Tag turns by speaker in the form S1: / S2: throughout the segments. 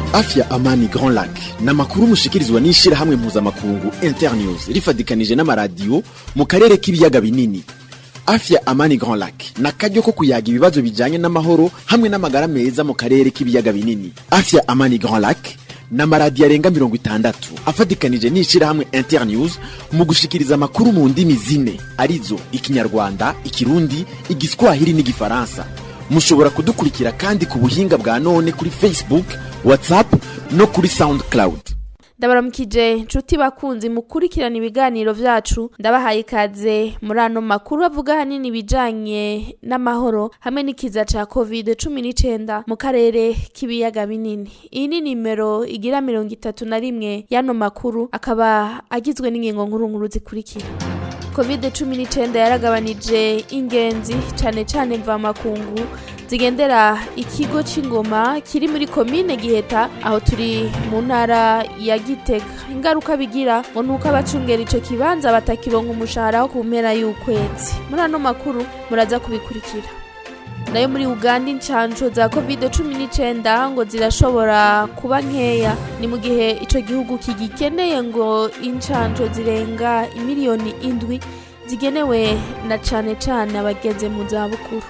S1: afya amani grand lac ni amakuru mushikirizwa n'ishirahamwe mpuzamakungu internews rifadikanije n'amaradiyo mu karere k'ibiyaga binini afya amani grand lac ni akaryo ko kuyaga ibibazo bijanye n'amahoro hamwe n'amagara meza mu karere k'ibiyaga binini afya amani grand lac ni amaradiyo arenga mirongo itandatu afatikanije n'ishirahamwe internews mu gushikiriza amakuru mu ndimi zine arizo ikinyarwanda ikirundi igiswahili n'igifaransa mushobora kudukurikira kandi ku buhinga bwa none kuri facebook whatsapp no kuri soundcloud
S2: ndabaramukije nshuti bakunzi mukurikirana ibiganiro vyacu ndabahaye ikaze muri ano makuru avuga hanini ibijanye n'amahoro hamwe n'ikiza ca covid cumi n'icenda mu karere k'ibiyaga binini iyi ni nimero igira mirongo itatu na rimwe y'ano makuru akaba agizwe n'ingingo nkuru nkuru zikurikira covid cumi n'icenda yaragabanije ingenzi cane cane mvamakungu zigendera ikigo c'ingoma kiri muri komine giheta aho turi mu ntara ya gitega ingaruka bigira ngo nuko abacungera ico kibanza batakironka umushahara wo ku mpera y'ukwezi muri ano makuru muraza kubikurikira nayo muri uganda incanco za covid cumi n'icenda ngo zirashobora kuba nkeya ni mu gihe ico gihugu kigikeneye ngo incanco zirenga imiliyoni indwi zigenewe na cane cane abageze mu zabukuru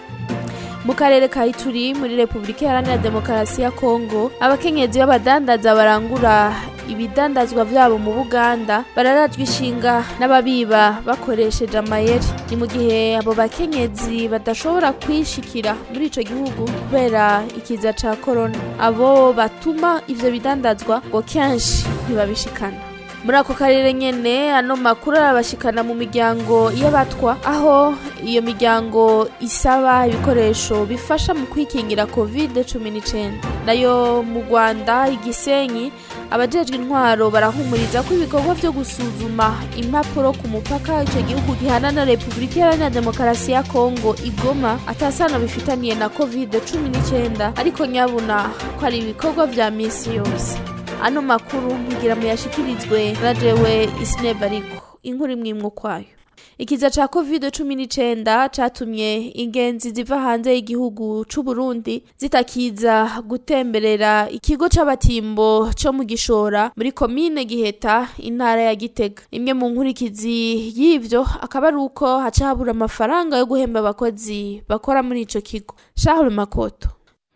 S2: mu karere ka ituri muri repubulika iharanira demokarasi ya kongo abakenyezi b'abadandaza barangura ibidandazwa vyabo mu buganda bararajwe ishinga n'ababiba bakoresheje amayeri ni mu gihe abo bakenyezi badashobora kwishikira muri ico gihugu kubera ikiza ca korona abo batuma ivyo bidandazwa ngo kenshi ntibabishikana muri ako karere nyene ano makuru arabashikana mu miryango y'abatwa aho iyo miryango isaba ibikoresho bifasha mu kwikingira covid cumi n'icenda nayo mu rwanda igisenyi abajejwe intwaro barahumuriza ko ibikorwa vyo gusuzuma impapuro ku mupaka ico gihugu gihana na repubulika iharanira demokarasi ya kongo igoma atasano bifitaniye na covid cumi n'icenda ariko nyabuna ko ari ibikorwa vya misi yose ano makuru nkugira muyashikirizwe na jewe isineba ariko inkuru imwe imwe ukwayo ikiza ca covid cumi n'icenda catumye ingenzi ziva hanze y'igihugu c'uburundi zitakiza gutemberera ikigo c'abatimbo co mu gishora muri komine giheta intara ya gitega imwe mu nkurikizi y'ivyo akaba ari uko haca habura amafaranga yo guhemba abakozi bakora muri ico kigo charles makoto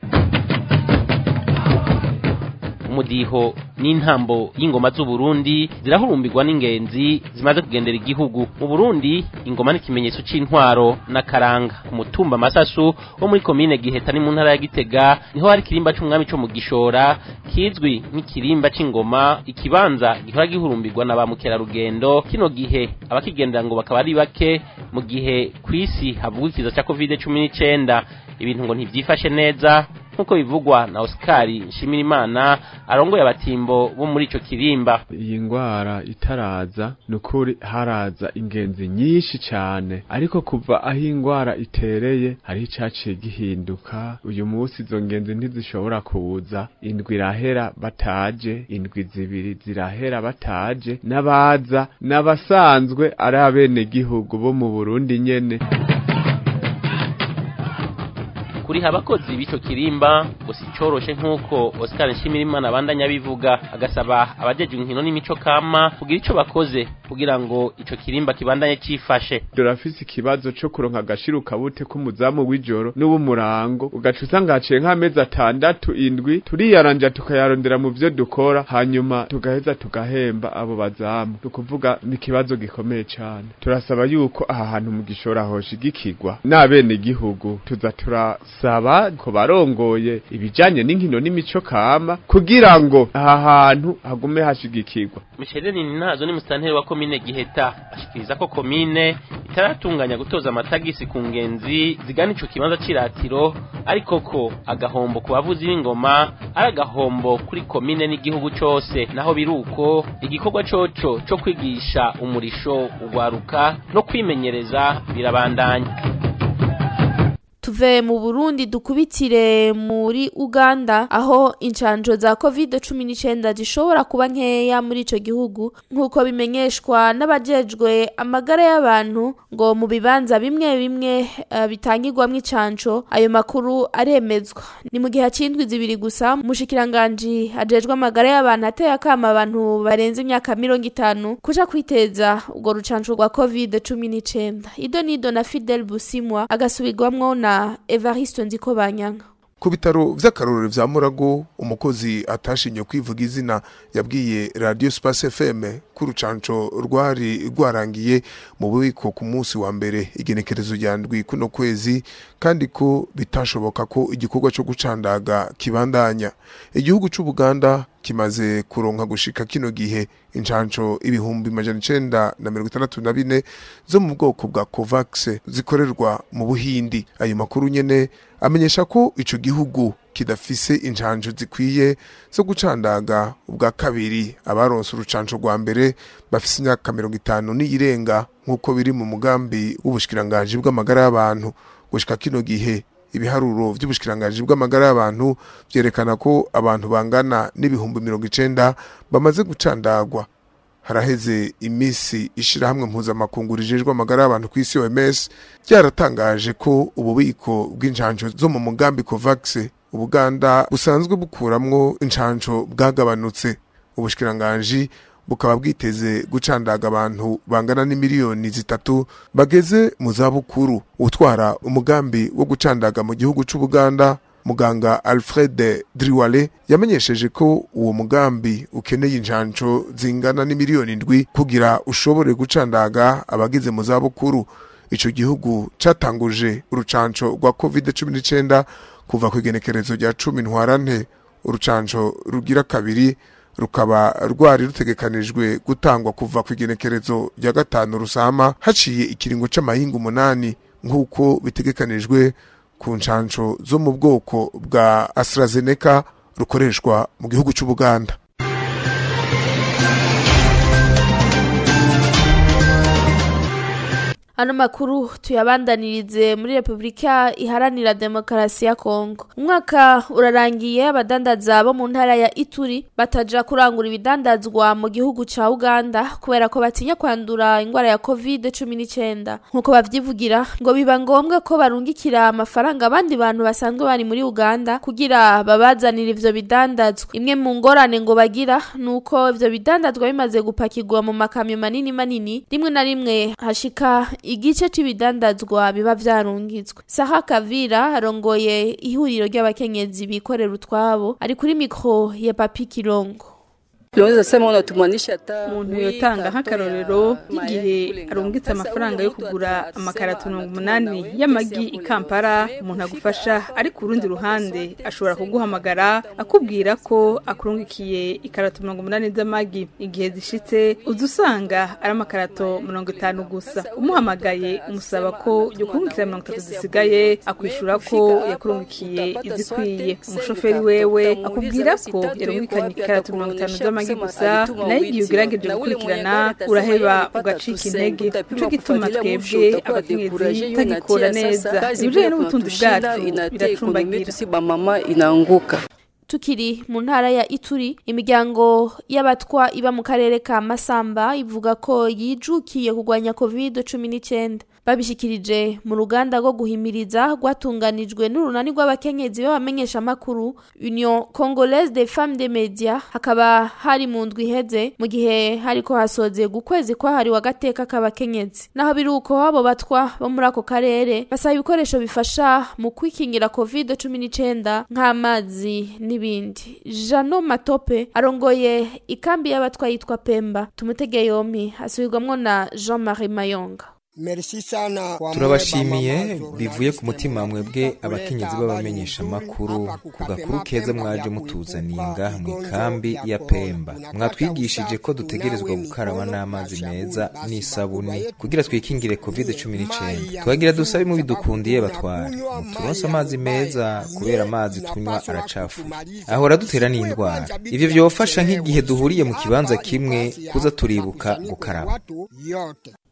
S3: umudiho n'intambo y'ingoma z'uburundi zirahurumbirwa n'ingenzi zimaze kugendera igihugu mu burundi ingoma ni ikimenyetso c'intwaro n'akaranga ku mutumba amasasu wo muri komine giheta ni mu ntara ya gitega niho hari ikirimba c'umwami co mu gishora kizwi nk'ikirimba c'ingoma ikibanza gihora gihurumbirwa na ba mukerarugendo kino gihe abakigendera ngo bakaba ari bake mu gihe kw'isi havugwa ikiza ca covid cumi n'icenda ibintu ngo ntivyifashe neza nk'uko bivugwa na Oscar Nshimirimana arongoye abatimbo bo muri ico kirimba
S4: iyi ngwara itaraza nukuri haraza ingenzi nyinshi cane ariko kuva aho ingwara itereye hari icaciye gihinduka uyu munsi izo ngenzi ntizishobora kuza indwi irahera bataje indwi zibiri zirahera bataje n'abaza n'abasanzwe ari abenegihugu bo mu Burundi nyene
S3: kuriha abakozi b'ico kirimba ngo si coroshe nk'uko Oscar Nshimirimana abandanya bivuga agasaba abajeje inkino n'imico kama kugira ico bakoze kugira ngo ico kirimba kibandanye cifashe
S4: turafise ikibazo co kuronka agashiruka bute k'umuzamu w'ijoro n'uw'umurango ugaca usanga haciye nk'amezi atandatu indwi turiyaranja tukayarondera mu vyo dukora hanyuma tugaheza tugahemba abo bazamu ni ukuvuga ni ikibazo gikomeye cane turasaba yuko aha hantu mu gishora hoshigikirwa n'abenegihugu tuza tura saba ko barongoye ibijanye n'inkino n'imico kama kugira ngo aha hantu hagume hashigikirwa
S3: Micheline Ninazo ni musitanteri wa komine Giheta ashikiriza ko komine itaratunganya gutoza amatagisi ku ngenzi zigana ico kibanza c'iratiro ariko ko agahombo ku bavuzi b'ingoma ari agahombo kuri komine n'igihugu cose naho biruko igikorwa coco co kwigisha umurisho ugwaruka no kwimenyereza birabandanya
S2: tuve mu burundi dukubitire muri uganda aho incanco za covid cumi n'icenda zishobora kuba nkeya muri ico gihugu nk'uko bimenyeshwa n'abajejwe amagara y'abantu ngo mu bibanza bimwe bimwe uh, bitangirwamwo icanco ayo makuru aremezwa ni mu gihe c'indwi zibiri gusa umushikiranganji ajejwe amagara y'abantu ateye akama abantu barenze imyaka mirongo itanu kuja kwiteza urwo rucanco rwa covid cumi n'icenda ido nido na fidel busimwa agasubirwamwo na evariste nzikobanyanka
S5: ku bitaro vy'akarorero vya murago umukozi atashinye kwivuga izina yabwiye radio space fm ko urucanco rwari rwarangiye mu bubiko ku munsi wa mbere igenekerezo rya ndwi kuno kwezi kandi ko bitashoboka ko igikorwa co gucandaga kibandanya igihugu c'ubuganda kimaze kuronka gushika kino gihe incanco ibihumbi majana icenda na mirongo itandatu na bine zo mu bwoko bwa covax zikorerwa mu buhindi ayo makuru nyene amenyesha ko ico gihugu kidafise incanco zikwiye zo gucandaga ubwa kabiri abaronse urucanco rwa mbere bafise imyaka mirongo itanu n'iyirenga nk'uko biri mu mugambi w'ubushikiranganji bw'amagara y'abantu gushika kino gihe ibiharuro vy'ubushikiranganji bw'amagara y'abantu vyerekana ko abantu bangana n'ibihumbi mirongo icenda bamaze gucandagwa haraheze imisi ishirahamwe mpuzamakungu rijejwe amagara y'abantu kw'isi OMS ryaratangaje ko ububiko bw'incanco zo mu mugambi COVAX ubuganda busanzwe bukuramwo incanco bwagabanutse ubushikiranganji bukaba bwiteze gucandaga abantu bangana n'imiliyoni zitatu bageze mu zabukuru utwara umugambi wo gucandaga mu gihugu c'ubuganda muganga alfred driwale yamenyesheje ko uwo mugambi ukeneye injanco zingana n'imiliyoni ndwi kugira ushobore gucandaga abageze mu zabukuru ico gihugu catanguje urucanco rwa covid cumi n'icenda kuva ku igenekerezo rya cumi ntwarante urucanco rugira kabiri rukaba rwari rutegekanijwe gutangwa kuva ku igenekerezo rya gatanu rusama haciye ikiringo c'amahinga umunani nk'uko bitegekanijwe ku ncanco zo mu bwoko bwa AstraZeneca rukoreshwa mu gihugu c'Ubuganda
S2: ano makuru tuyabandanirize muri repubulika iharanira demokarasi ya kongo umwaka urarangiye abadandaza bo mu ntara ya ituri bataja kurangura ibidandazwa mu gihugu ca uganda kubera ko batinya kwandura ingwara ya covid cumi n'icenda nk'uko bavyivugira ngo biba ngombwa ko barungikira amafaranga abandi bantu basanzwe bari muri uganda kugira babazanire ivyo bidandazwa imwe mu ngorane ngo bagira ni uko ivyo bidandazwa bimaze gupakirwa mu makamyo manini manini rimwe na rimwe hashika igice c'ibidandazwa biba vyarungitswe saha kavira arongoye ihuriro ry'abakenyezi bikorera utwabo ari kuri mikro ya papi kirongo
S6: umuntu yotanga nk'akarorero nk'igihe arungitse amafaranga yo kugura amakarato mirongo umunani y'amagi i kampala umuntu agufasha ari ku rundi ruhande ashobora kuguhamagara akubwira ko akurungikiye ikarato mirongo umunani z'amagi igihe zishitse uza usanga ari amakarato mirongo itanu gusa umuhamagaye umusaba ko yokurungikira mirongo itatu zisigaye akwishura ko yakurungikiye izikwiye umushoferi wewe akubwira ko yarungikanye ikarato mirongo itanu z'amagi amagi gusa nayo igihe ugerageje gukurikirana uraheba ugacika intege nico gituma twebwe abakenyezi tagikora neza ibijanye n'ubutunzi bwacu biracumbagira
S2: tukiri mu ntara ya ituri imiryango y'abatwa iba mu karere ka masamba ivuga ko yijukiye kurwanya covid cumi n'icyenda babishikirije mu ruganda rwo guhimiriza rwatunganijwe n'urunani rw'abakenyezi b'abamenyesha amakuru union congolaise des femmes des médias hakaba hari mu ndwi iheze mu gihe hariko hasozeye ukwezi kwahariwe agateka k'abakenyezi naho biri uko abo batwa bo muri ako karere basaba ibikoresho bifasha mu kwikingira covid cumi n'icenda nk'amazi n'ibindi jano matope arongoye ikambi y'abatwa yitwa pemba tumutege yompi asubirwamwo na jean marie mayonga
S7: turabashimiye bivuye ku mutima mwebwe abakenyezi b'abamenyesha amakuru ku gakuru keza mwaje mutuzaniye ngaha mu ikambi ya pemba mwatwigishije ko dutegerezwa gukaraba n'amazi meza n'isabuni kugira twikingire covid cumi n'icyenda tuhagira dusabe mu bidukundiye batware muturonse amazi meza kubera amazi tunywa aracafuye ahora dutera n'indwara ivyo vyofasha nk'igihe duhuriye mu kibanza kimwe kuza turibuka gukaraba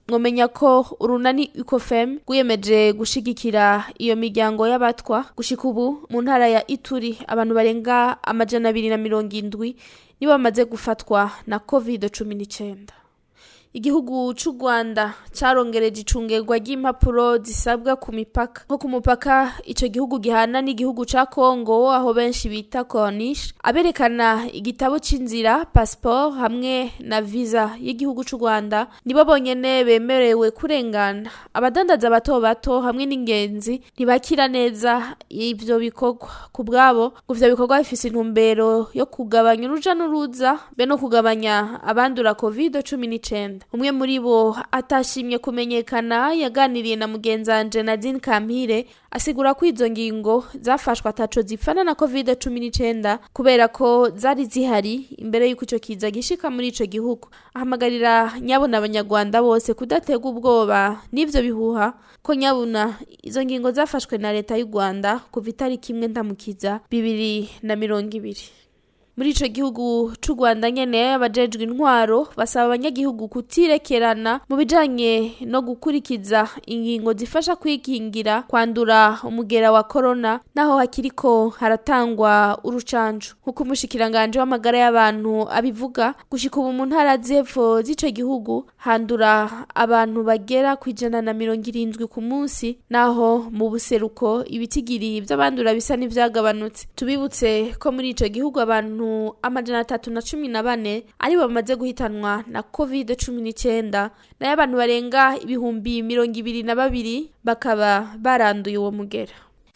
S2: mwomenya ko urunani ukofem rwiyemeje gushigikira iyo miryango y'abatwa gushika ubu mu ntara ya ituri abantu barenga amajana abiri na mirongo indwi nibo bamaze gufatwa na covid cumi n'icyenda igihugu c'u Rwanda carongereje icungerwa ry'impapuro zisabwa ku mipaka nko ku mupaka ico gihugu gihana n'igihugu ca Kongo aho benshi bita Corniche aberekana igitabo c'inzira passport hamwe na visa y'igihugu c'u Rwanda nibo bonyene bemerewe kurengana abadandaza bato bato hamwe n'ingenzi ntibakira neza ivyo bikorwa ku bwabo ngo ivyo bikorwa bifise intumbero yo kugabanya uruja n'uruza be no kugabanya abandura covid cumi n'icenda umwe muri bo atashimye kumenyekana yaganiriye na mugenzanje Nadine Kampire asigura ko izo ngingo zafashwe ataco zipfana na covid cumi n'icenda kubera ko zari zihari imbere y'uko ico kiza gishika muri ico gihugu ahamagarira nyabuna abanyarwanda bose kudatega ubwoba n'ivyo bihuha ko nyabuna izo ngingo zafashwe na leta y'u Rwanda kuva itariki imwe ndamukiza bibiri na mirongo ibiri muri ico gihugu c'u Rwanda nyene abajejwe intwaro basaba abanyagihugu kutirekerana mu bijanye no gukurikiza ingingo zifasha kwikingira kwandura umugera wa corona naho hakiriko haratangwa urucanco nk'uko umushikiranganje w'amagara y'abantu abivuga gushika ubu mu ntara z'epfo z'ico gihugu handura abantu bagera ku ijana na mirongo irindwi ku munsi naho mu buseruko ibitigiri vy'abandura bisa n'ivyagabanutse tubibutse ko muri ico gihugu abantu amajana atatu na cumi na bane aribo bamaze guhitanwa na covid cumi n'icyenda nayo abantu barenga ibihumbi mirongo ibiri na babiri bakaba baranduye uwo mugera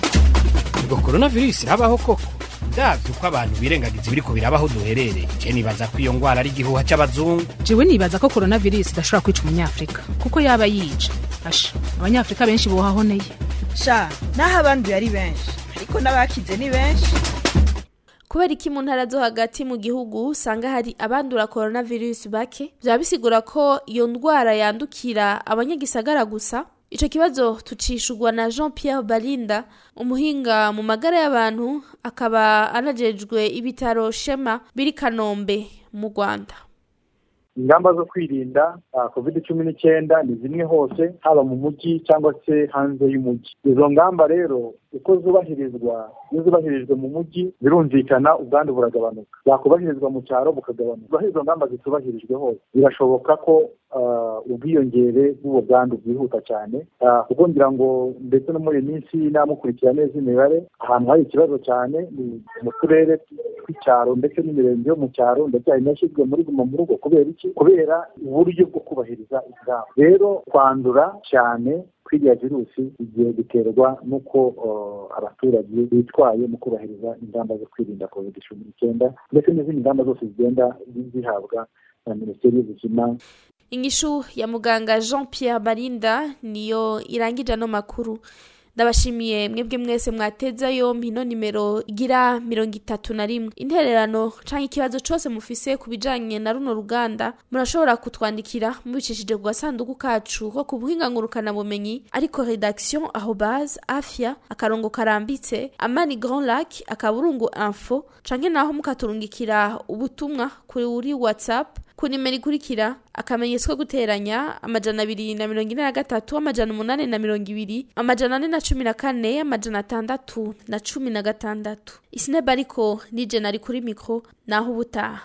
S8: ubwo coronavirus irabaho koko ndavye uko abantu birengagiza ibiriko birabaho duherereye je nibaza ko iyo ngwara ari igihuha c'abazungu
S9: jewe nibaza ko coronavirus idashobora kwica umunyafrika kuko yaba yica asha abanyafrika benshi bohahoneye
S10: sha naho abanduye ari benshi ariko n'abakize ni benshi
S2: kubera iki mu ntara zo hagati mu gihugu usanga hari abandura coronavirus bake byaba bisigura ko iyo ndwara yandukira abanyagisagara gusa ico kibazo tucishurwa na Jean Pierre Balinda umuhinga mu magara y'abantu akaba anajejwe ibitaro Shema biri Kanombe mu Rwanda
S11: ingamba zo kwirinda covid cumi n'icyenda ni zimwe hose haba mu mujyi cyangwa se hanze y'umujyi izo ngamba rero uko zubahirizwa iyo zubahirijwe mu mujyi birumvikana ubwandu buragabanuka zakubahirizwa mu cyaro bukagabanuka aho izo ngamba zitubahirijwe hose birashoboka ko ubwiyongere bw'ubu bwandu bwihuta cyane kuko ngira ngo ndetse no muri iyi minsi namukurikira neza imibare ahantu hari ikibazo cyane ni mu turere tw'icyaro ndetse n'imirenge yo mu cyaro ndetse hari n'ashyizwe muri guma mu rugo kubera iki kubera uburyo bwo kubahiriza ingamba rero kwandura cyane kwiriya virusi igiye guterwa n'uko abaturage bitwaye mu kubahiriza ingamba zo kwirinda covid cumi n'icyenda ndetse n'izindi ngamba zose zigenda zihabwa na minisiteri y'ubuzima
S2: inyishu ya muganga jean pierre barinda niyo irangije ano makuru ndabashimiye mwebwe mwese mwateza yompi ino nimero igira mirongo itatu na rimwe intererano canke ikibazo cose mufise ku bijanye na runo ruganda murashobora kutwandikira mubicishije ku gasanduku kacu ko ku buhinga ngurukanabumenyi ariko redaction arobase afya akarongo karambitse amani grand lac akaburungu info canke naho mukaturungikira ubutumwa kuri whatsapp ku nimero ikurikira akamenyetso ko guteranya amajana abiri na mirongo ine na gatatu amajana umunani na mirongo ibiri amajana ane na cumi na kane amajana atandatu na cumi na gatandatu isineba ariko nije nari kuri mikro naho ubutaha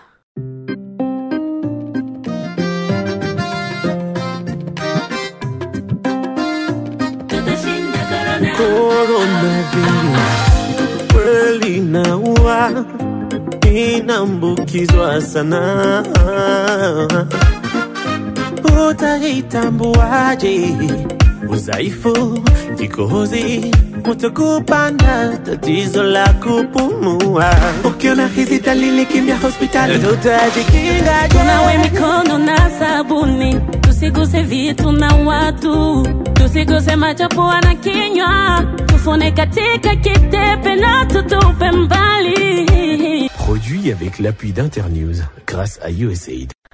S12: Coronavirus kweli naua inaambukizwa sana, utaitambuaje? Udhaifu, kikohozi, moto kupanda, tatizo la kupumua. Ukiona hizi dalili, kimbia hospitali, tutajikinga.
S13: Tunawe mikono na sabuni, tusiguse vitu na watu, tusiguse macho, pua na kinywa, tufune katika kitepe na tutupe mbali.
S12: Produit avec l'appui d'Internews grâce à USAID.